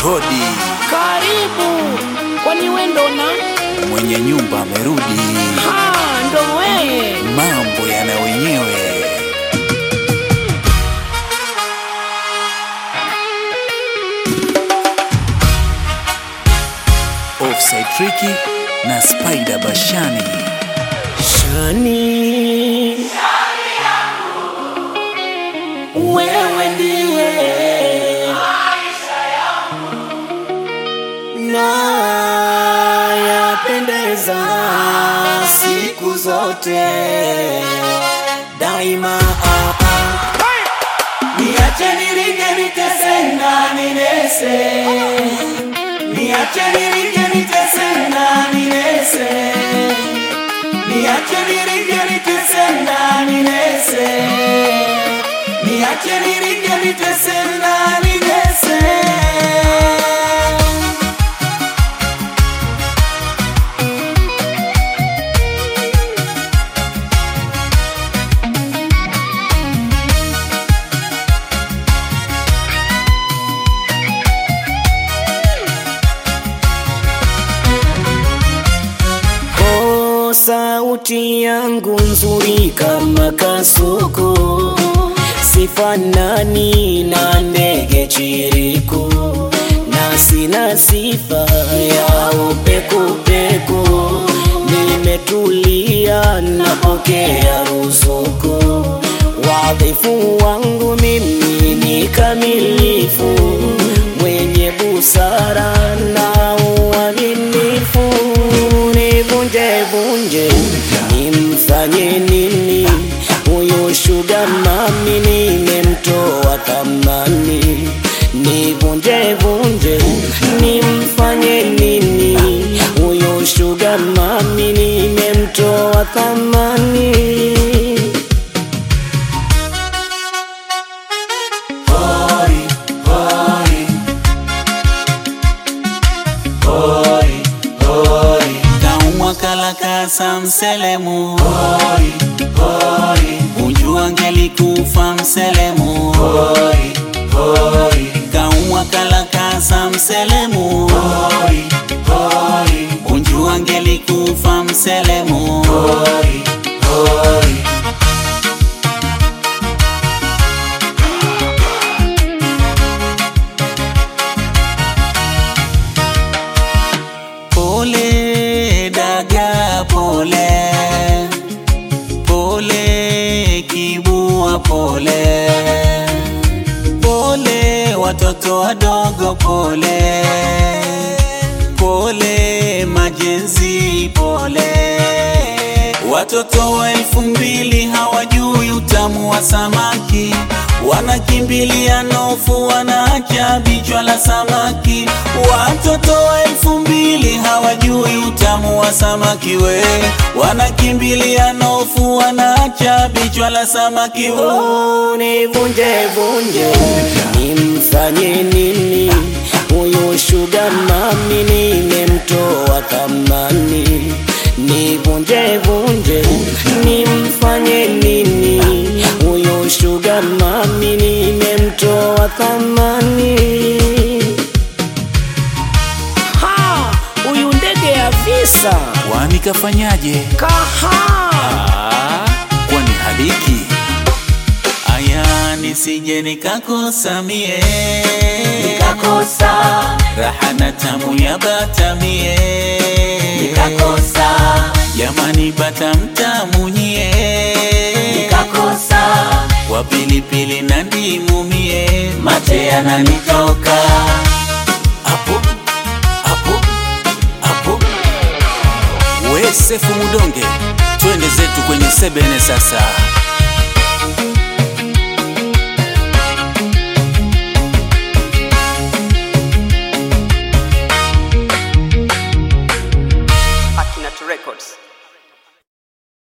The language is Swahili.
hodi, Karibu, kwani we ndo na mwenye nyumba amerudi, ha ndo weye. mambo yana wenyewe. Offside Tricky na Spider Bashani. Shani, wewe ndiye na yapendeza siku zote daima. ah, ah. Niache niringe nitese na ninese, niache niringe nitese na ninese Niache niringe nitese na ninese Niache niringe nitese na ninese Oh, sauti yangu nzuri kama kasuku, sifanani na ndege chiriku, na sina sifa ya upekupeku. Nimetulia, napokea ruzuku, wadhifu wangu mimi ni kamilifu, mwenye busara na uaminifu nivunje vunje, nimfanye nini huyu shuga mami, nimemtoa thamani. Nivunje vunje, nimfanye nini huyu shuga mami, nimemtoa thamani. kaumwa kalakasa mselemu ujua ngelikufa mselemu kaumwa kalakasa mselemu ujua ngelikufa mselemu Pole daga pole pole kibua pole pole watoto wadogo pole pole majenzi pole watoto wa elfu mbili hawajui utamu wa samaki wanakimbilia nofu wanaacha bichwa la samaki watoto wa elfu mbili hawajui utamu wa samaki we wanakimbilia nofu wanaacha bichwa la samaki we. Nivunje vunje, nimfanye nini huyu shuga mami, nimemtoa thamani. Nivunje vunje, nimfanye nini huyu shuga mami, nimemtoa thamani. Ha, huyu ndege ya visa Kwani kafanyaje? kaha Ah, kwani hadiki aya nisije nikakosa mie nikakosa raha na tamu ya bata mie nikakosa jamani bata mtamu nyie nikakosa kwa pilipili na ndimu mie mate yananitoka hapo hapo hapo. We Sefu Mudonge, twende zetu kwenye sebene sasa.